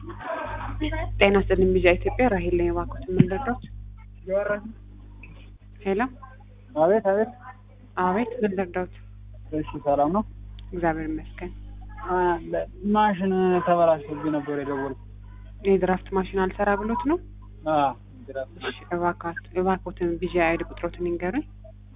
ጤና ይስጥልኝ ቢዣ ኢትዮጵያ ራሄል ነኝ። እባክዎት ምን ልርዳዎት? ሄሎ አቤት አቤት። አቤት ምን ልርዳዎት? እሺ ሰላም ነው። እግዚአብሔር ይመስገን። ማሽን ተበላሽቶብኝ ነበር የደወልኩት። የድራፍት ማሽን አልሰራ ብሎት ነው? አዎ ድራፍት እሺ እባክዎት እባክዎትን ቢዣ አይዲ ቁጥሮትን ይንገሩኝ።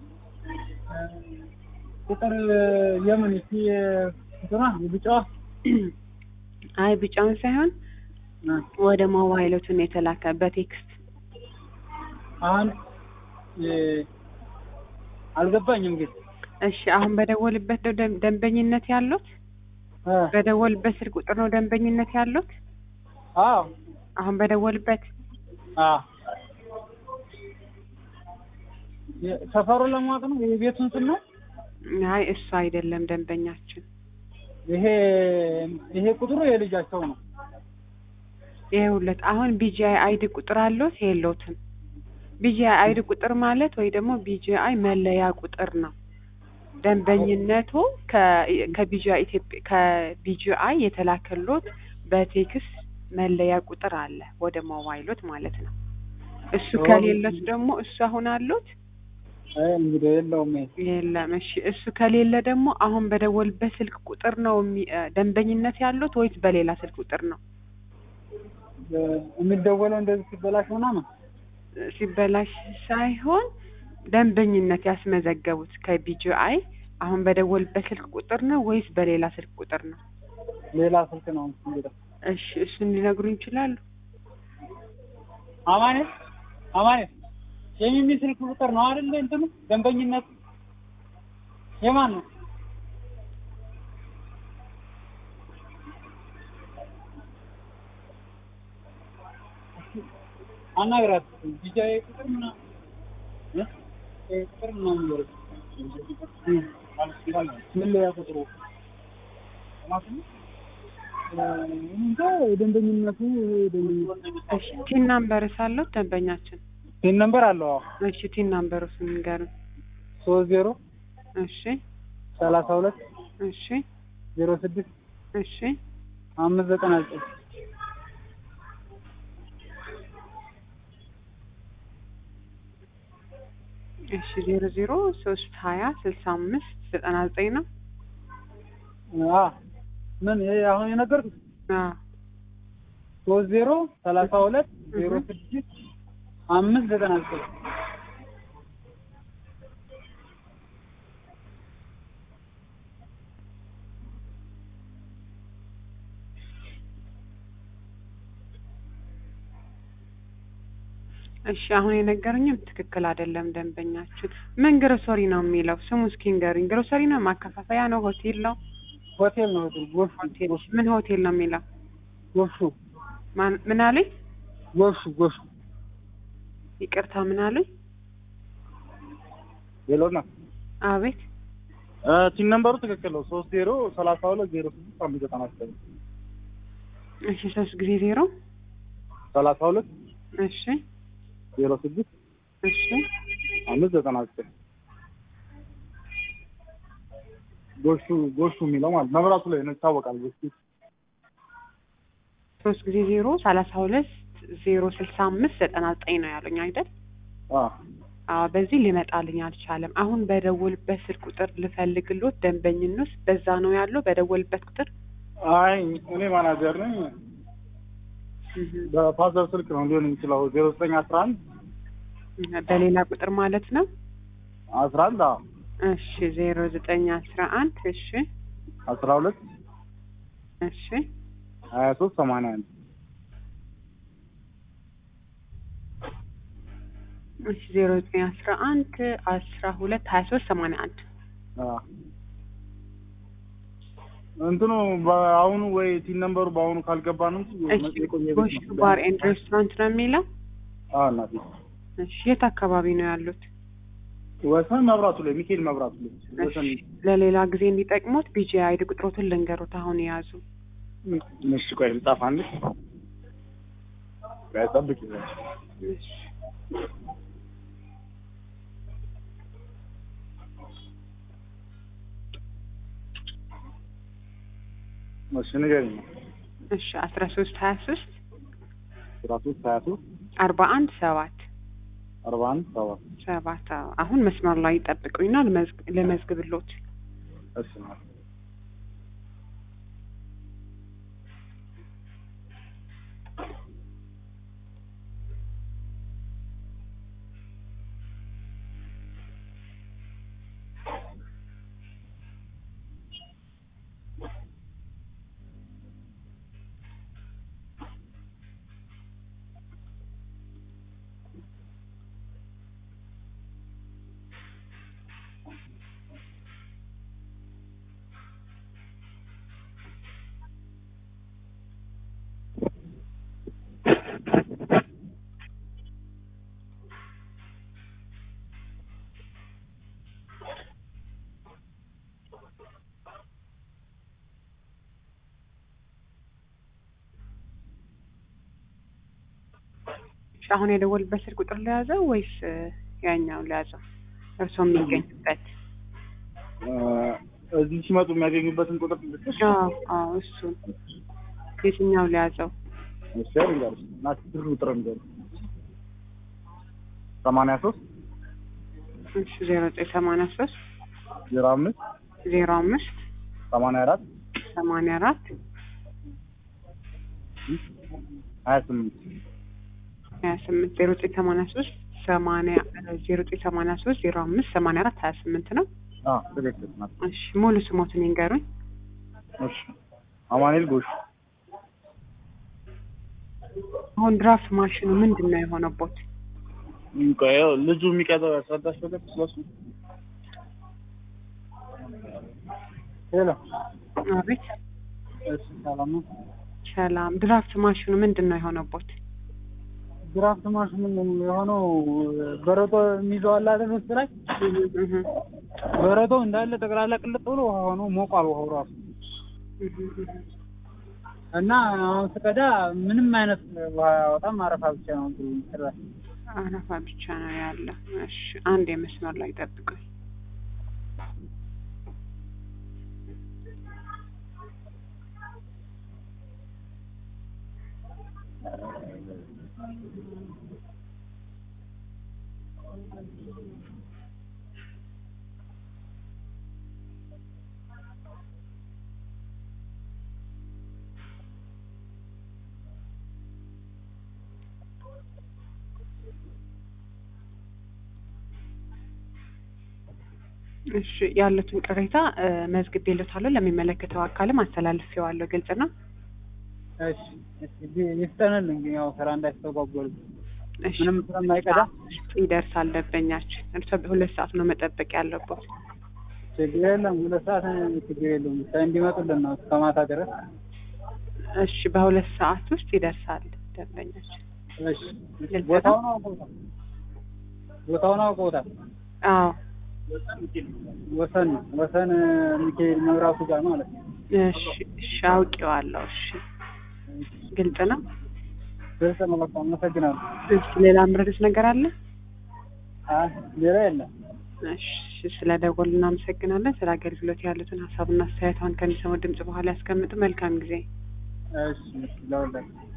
ቁጥር የምን እስቲ እንትኗ የቢጫዋ አይ ቢጫውን ሳይሆን ወደ ሞባይሎትን የተላከ በቴክስት አሁን የ- አልገባኝም ግን እሺ አሁን በደወልበት ነው ደም- ደንበኝነት ያሉት? እ በደወልበት ስልክ ቁጥር ነው ደንበኝነት ያሉት? አዎ አሁን በደወልበት አዎ የ- ሰፈሩን ለማወቅ ነው የቤቱን ስም ነው አይ እሱ አይደለም ደንበኛችን። ይሄ ይሄ ቁጥሩ የልጃቸው ነው ይኸውልህ አሁን ቢጂአይ አይዲ ቁጥር አለዎት የለዎትም? ቢጂአይ አይዲ ቁጥር ማለት ወይ ደግሞ ቢጂአይ መለያ ቁጥር ነው። ደንበኝነቱ ከ- ከቢጂአይ ኢትዮጵያ ከቢጂአይ የተላከሎት በቴክስት መለያ ቁጥር አለ ወደ ሞባይሎት ማለት ነው። እሱ ኦ። ከሌሎት ደግሞ እሱ አሁን አሉት አይ እንግዲህ የለውም ይሄ የለም። እሺ እሱ ከሌለ ደግሞ አሁን በደወልበት ስልክ ቁጥር ነው የሚ- እ ደንበኝነት ያሉት ወይስ በሌላ ስልክ ቁጥር ነው? እ- የሚደወለው እንደዚህ ሲበላሽ ምናምን ሲበላሽ ሳይሆን ደንበኝነት ያስመዘገቡት ከቢጂአይ አሁን በደወልበት ስልክ ቁጥር ነው ወይስ በሌላ ስልክ ቁጥር ነው? ሌላ ስልክ ነው እንግዲህ እሺ እሱን ሊነግሩኝ ይችላሉ? አማኔ አማኔ የሚሚ ስልክ ቁጥር ነው አይደል? እንትኑ ደንበኝነት የማን ነው? አናግራት ቢጃይ ቁጥር ምናምን እ? ይሄ ቁጥር ምናምን ይወርድ ምን ላይ ቁጥሩ እንጃ የደንበኝነቱ ደንበኝነት እሺ ቲን ናምበር ሳለዎት ደንበኛችን? ይህን ነምበር አለው አዎ እሺ ቲን ናምበር እሱን ንገሩኝ። ሶስት ዜሮ እሺ ሰላሳ ሁለት እሺ ዜሮ ስድስት እሺ አምስት ዘጠና ዘጠኝ እሺ ዜሮ ዜሮ ሶስት ሀያ ስልሳ አምስት ዘጠና ዘጠኝ ነው። አ ምን ይሄ አሁን የነገርኩት አዎ ሶስት ዜሮ ሰላሳ ሁለት ዜሮ ስድስት አምስት ዘጠና ዘጠኝ እሺ አሁን የነገሩኝም ትክክል አይደለም። ደንበኛችን ምን ግሮሰሪ ነው የሚለው ስሙ እስኪ ንገሩኝ። ግሮሰሪ ነው? ማከፋፈያ ነው? ሆቴል ነው? ሆቴል ነው ሆቴል ጎሹ ሆቴል ምን ሆቴል ነው የሚለው? ጎሹ ማን- ምን አሉኝ? ጎሹ ጎሹ ይቅርታ ምን አሉኝ? ሌሎና አቤት ቲን ነምበሩ ትክክል ነው ሶስት ዜሮ ሰላሳ ሁለት ዜሮ ስድስት አምስት ዘጠና ዘጠኝ እሺ ሶስት ጊዜ ዜሮ ሰላሳ ሁለት እሺ ዜሮ ስድስት እሺ አምስት ዘጠና ዘጠኝ ጎሹ ጎሹ የሚለው ማለት መብራቱ ላይ ነው ይታወቃል። ጎሹ ሶስት ጊዜ ዜሮ ሰላሳ ሁለት ዜሮ ስልሳ አምስት ዘጠና ዘጠኝ ነው ያሉኝ አይደል? አ አዎ በዚህ ሊመጣልኝ አልቻለም። አሁን በደወልበት ስልክ ቁጥር ልፈልግሎት ደንበኝነት በዛ ነው ያለው በደወልበት ቁጥር አይ እኔ ማናጀር ነኝ። እህ፣ በፋዘር ስልክ ነው ሊሆን የሚችለው ዜሮ ዘጠኝ አስራ አንድ በሌላ ቁጥር ማለት ነው። አስራ አንድ አዎ እሺ ዜሮ ዘጠኝ አስራ አንድ እሺ አስራ ሁለት እሺ ሀያ ሶስት ሰማንያ አንድ እሺ ዜሮ ዘጠኝ አስራ አንድ አስራ ሁለት ሀያ ሶስት ሰማንያ አንድ አዎ እንትኑ በአሁኑ ወይ ቲን ነምበሩ በአሁኑ ካልገባ ነው እንጂ እሺ የቆየ ቤት ጎሽ ነው። ባር ኤንድ ሬስቶራንት ነው የሚለው። አዎ እናቴ እሺ የት አካባቢ ነው ያሉት? ወሰን መብራቱ ላይ ሚካኤል መብራቱ ላይ ወሰን እሺ ለሌላ ጊዜ እንዲጠቅሙት ቢጂ አይዲ ቁጥሮትን ልንገሩት አሁን የያዙ እሺ ቆይ ልጻፍ አንድ ቆይ ጠብቂ እሺ እሺ ንገሪኝ እሺ አስራ ሶስት ሀያ ሶስት አስራ ሶስት ሀያ ሶስት አርባ አንድ ሰባት አርባ አንድ ሰባት ሰባት አዎ። አሁን መስመር ላይ ይጠብቁኝና ልመዝግ- ልመዝግብሎት። እሺ ማለት እሺ አሁን የደወልበት ስልክ ቁጥር ለያዘው ወይስ እ፣ ያኛውን ለያዘው? እርስዎ የሚገኙበት? እ፣ እዚህ ሲመጡ የሚያገኙበትን ቁጥር ልስጥሽ? አዎ አዎ፣ እሱን የትኛው ለያዘው? እሺ ልንገርሽ እና ስልክ ቁጥር ልንገርሽ ሰማንያ ሶስት እሺ ዜሮ ዘጠኝ ሰማንያ ሶስት ዜሮ አምስት ዜሮ አምስት ሰማንያ አራት ሰማንያ አራት ሀያ ስምንት ሀያ ስምንት ዜሮ ዘጠኝ ሰማንያ ሶስት ሰማንያ ዜሮ ዘጠኝ ሰማንያ ሶስት ዜሮ አምስት ሰማንያ አራት ሀያ ስምንት ነው። አዎ ትክክል ናት። እሺ ሙሉ ስሞትን ይንገሩኝ። እሺ አማኑኤል ጎሽ አሁን ድራፍት ማሽኑ ምንድን ነው የሆነቦት? ቆይ ያው ልጁ የሚቀዘው ያስረዳሽ ነገር ስለሱ ሄሎ አቤት እሺ ሰላም ነው ሰላም። ድራፍት ማሽኑ ምንድን ነው የሆነቦት? ድራፍት ማሽኑ የሆነው በረዶ የሚይዘው አለ አይደል ውስጥ ላይ እህ በረዶ እንዳለ ጠቅላላ ቅልጥ ብሎ ውሃ ሆኖ ሞቋል ውሃው ራሱ እህ እህ እና አሁን ስቀዳ ምንም አይነት ውሃ አያወጣም አረፋ ብቻ ነው ጭራሽ አረፋ ብቻ ነው ያለ። እሺ አንድ የመስመር ላይ ጠብቁኝ። እሺ ያሉትን ቅሬታ እ፣ መዝግቤልዎታለሁ። ለሚመለከተው አካልም አስተላልፌዋለሁ። ግልጽ ነው። እሺ እሺ ይፍጠንልኝ ያው ስራ እንዳይስተጓጎል እሺ ምንም ስለማይቀዳ ይደርሳል ደንበኛችን። እርስዎ በሁለት ሰዓት ነው መጠበቅ ያለበት። ችግር የለም ሁለት ሰዓት ችግር የለም ብቻ እንዲመጡልን ነው እስከ ማታ ድረስ እሺ በሁለት ሰዓት ውስጥ ይደርሳል ደንበኛችን። እሺ ቦታውን አውቀውታል ቦታውን አውቀውታል አዎ ወሰን ወሰን ሚካኤል መብራቱ ጋር ማለት ነው እሺ እሺ አውቄዋለሁ። እሺ ግልጽ ነው። ግልጽ ነው በቃ አመሰግናለሁ እሺ ሌላ ምረዱት ነገር አለ? አይ ሌላ የለም እሺ ስለ ደወሉ እናመሰግናለን። ስለ አገልግሎት ያሉትን ሀሳብና አስተያየት አሁን ከሚሰማው ድምጽ በኋላ ያስቀምጡ። መልካም ጊዜ። እሺ ለሁላችሁ